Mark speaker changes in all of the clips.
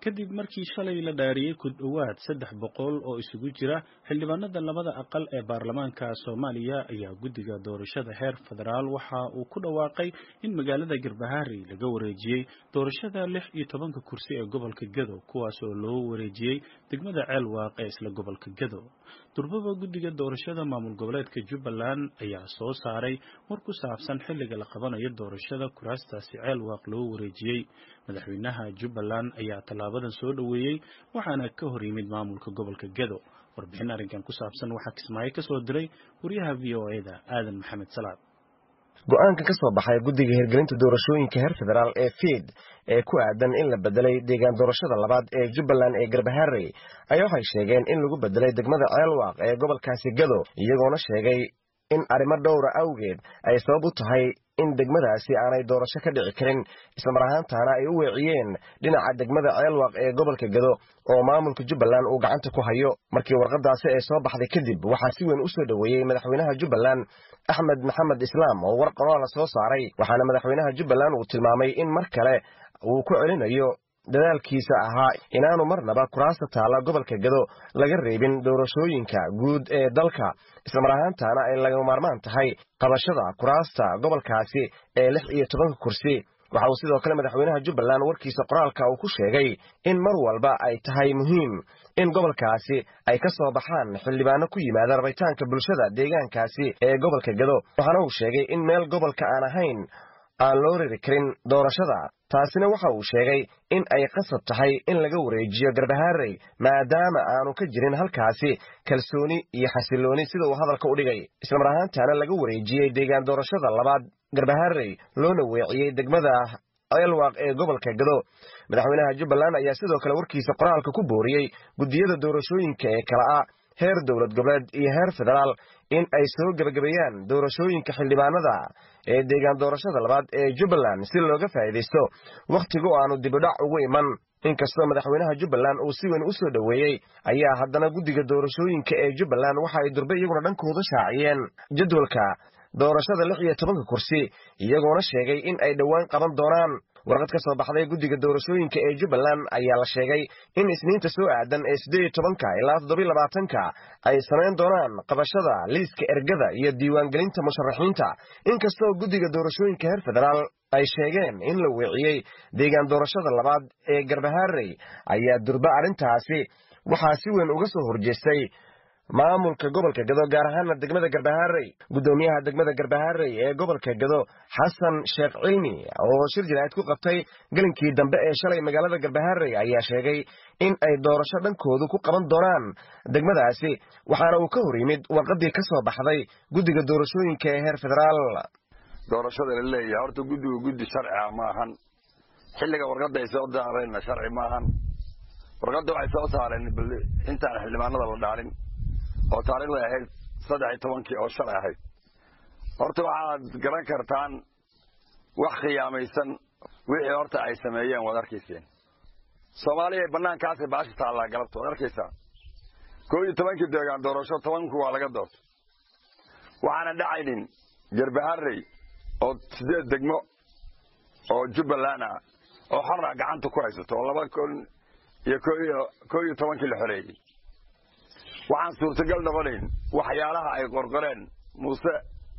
Speaker 1: kadib markii shalay la dhaariyey ku dhowaad saddex boqol oo isugu jira xildhibaanada labada aqal ee baarlamaanka soomaaliya ayaa guddiga doorashada heer federaal waxa uu ku dhawaaqay in magaalada garbaharey laga wareejiyey doorashada lix iyo tobanka kursi ee gobolka gado kuwaas oo loo wareejiyey degmada ceelwaaq ee isla gobolka gado durbaba guddiga doorashada maamul goboleedka jubbaland ayaa soo saaray war ku saabsan xilliga la qabanayo doorashada kuraastaasi ceelwaaq loo wareejiyey madaxweynaha jubbaland ayaa tallaabadan soo dhoweeyey waxaana ka hor yimid maamulka gobolka gado warbixin arrinkan ku saabsan waxaa kismaayo ka soo diray wariyaha v o e-da aadan maxamed salaad
Speaker 2: go-aanka ka soo baxay guddiga hirgelinta doorashooyinka heer federaal ee fiid ee ku aadan in la bedelay deegaan doorashada labaad ee jubbaland ee garbaharey ayaa waxay sheegeen in lagu bedelay degmada ceelwaaq ee gobolkaasi gado iyagoona sheegay in arrimo dhowra awgeed ay sabab u tahay in degmadaasi aanay doorasho ka dhici karin islamar ahaantaana ay u weeciyeen dhinaca degmada ceelwaaq ee gobolka gado oo maamulka jubbaland uu gacanta ku hayo markii warqadaasi ay soo baxday kadib waxaa si weyn u soo dhoweeyey madaxweynaha jubbaland axmed maxamed islaam oo war qoroola soo saaray waxaana madaxweynaha jubbaland uu tilmaamay in mar kale uu ku celinayo dadaalkiisa ahaa inaanu marnaba kuraasta taalla gobolka gado laga reebin doorashooyinka guud ee dalka islamar ahaantaana ay laga maarmaan tahay qabashada kuraasta gobolkaasi ee lix iyo tobanka kursi waxa uu sidoo kale madaxweynaha jubbaland warkiisa qoraalka uu ku sheegay in mar walba ay tahay muhiim in gobolkaasi ay ka soo baxaan xildhibaano ku yimaada rabitaanka bulshada deegaankaasi ee gobolka gado waxaana uu sheegay in meel gobolka aan ahayn aan loo riri karin doorashada taasina waxa uu sheegay in ay qasab tahay in laga wareejiyo garbaharey maadaama aanu ka jirin halkaasi kalsooni iyo xasilooni sida uu hadalka u dhigay islamar ahaantaana laga wareejiyey deegaan doorashada labaad garbaharey loona weeciyey degmada ceelwaaq ee gobolka gado madaxweynaha jubbaland ayaa sidoo kale warkiisa qoraalka ku booriyey guddiyada doorashooyinka ee kala ah heer dowlad goboleed iyo heer federaal in ay soo gebagabeeyaan doorashooyinka xildhibaanada ee deegaan doorashada labaad ee jubbaland si looga faa'iidaysto wakhtigu aanu dibidhac ugu iman inkastoo madaxweynaha jubbaland uu si weyn u soo dhoweeyey ayaa haddana guddiga doorashooyinka ee jubbaland waxa ay durbe iyaguna dhankooda shaaciyeen jadwalka doorashada lix iyo tobanka kursi iyagoona sheegay in ay dhowaan qaban doonaan warqad ka soo baxday guddiga doorashooyinka ee jubbaland ayaa la sheegay in isniinta soo aadan ee siddeed iyo tobanka ilaa toddobiyo labaatanka ay samayn doonaan qabashada liiska ergada iyo diiwaangelinta musharaxiinta inkastoo guddiga doorashooyinka heer federaal ay sheegeen in la weeciyey deegaan doorashada labaad ee garbaharey ayaa durba arrintaasi waxaa si weyn uga soo horjeestay maamulka gobolka gado gaar ahaana degmada garbaharey guddoomiyaha degmada garbaharey ee gobolka gado xasan sheekh cilmi oo shir jiraa'id ku qabtay gelinkii dambe ee shalay magaalada garbaharey ayaa sheegay in ay doorasho dhankoodu ku qaban doonaan degmadaasi waxaana uu ka hor yimid warqadii ka soo baxday guddiga doorashooyinka ee heer federaal
Speaker 3: doorashada la leeyahay horta guddigu guddi sharciga ma ahan xilliga warqadda ay soo daareenna sharci ma ahan warqadda waxay soo saareen intaan xildhibaanada la dhaalin oo taariikhday ahayd saddex iyo tobankii oo shalay ahayd horta waxaad garan kartaan wax khiyaamaysan wixii horta ay sameeyeen waad arkayseen soomaaliya banaankaasay baashi taallaa galabta waad arkaysaa koo iyo tobankii deegaan doorasho tobanku waa laga doortay waxaana dhacaynin garbaharey oo sideed degmo oo jubbaland ah oo xora gacanta ku haysato oo laba kun iyo koo iyo tobankii la xoreeyey waxaan suurtagal noqonayn waxyaalaha ay qorqoreen muuse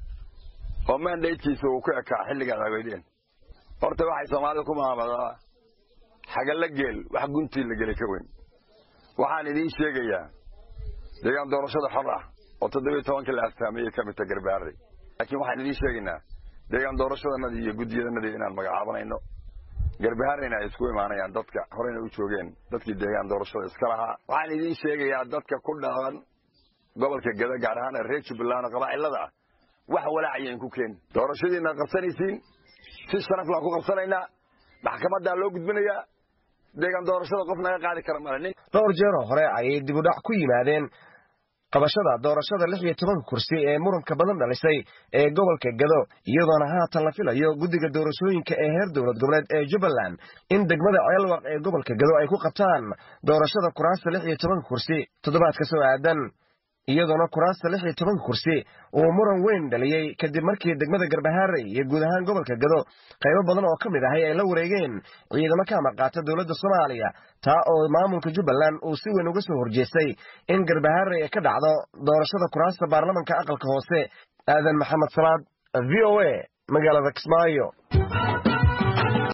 Speaker 3: oo mandatekiisa uu ku ekaa xilligaad haweydeen horta waxay soomaalida ku maamadaa xagalla geel wax guntii la gelay ka weyn waxaan idiin sheegayaa deegaan doorashada xor ah oo toddobiyo tobankii la astaamayey ka midta garbaarey laakiin waxaan idiin sheegaynaa deegaan doorashadanadii iyo guddiyadanadii inaan magacaabanayno garbahareyna ay isku imaanayaan dadka horeyna u joogeen dadkii deegaan doorashada iska lahaa waxaan idiin sheegayaa dadka ku dhaqan gobolka gada gaar ahaan reer jubbaland oo qabaa'ilada ah wax walaacayan ku keeni doorashadiina qabsanaysiin si sharaflaan ku qabsanaynaa maxkamaddaa loo gudbinayaa deegaan doorashada qof naga qaadi kara male
Speaker 2: dhowr jeeroo hore ayay dibudhac ku yimaadeen qabashada doorashada lix iyo tobanka kursi ee muranka badan dhalisay ee gobolka gado iyadoona haatan la filayo guddiga doorashooyinka ee heer dowlad goboleed ee jubbaland in degmada ceelwaq ee gobolka gado ay ku qabtaan doorashada kuraasta lix iyo tobanka kursi toddobaadka soo aadan iyadoona kuraasta lix iyo tobanka kursi uu muran weyn dhaliyey kadib markii degmada garbahaarey iyo guud ahaan gobolka gado qaybo badan oo ka mid ahay ay la wareegeen ciidamo ka amar qaata dowladda soomaaliya taa oo maamulka jubbaland uu si weyn uga soo horjeestay in garbahaarey ay ka dhacdo doorashada kuraasta baarlamanka aqalka hoose aadan maxamed salaad v o a magaalada kismaayo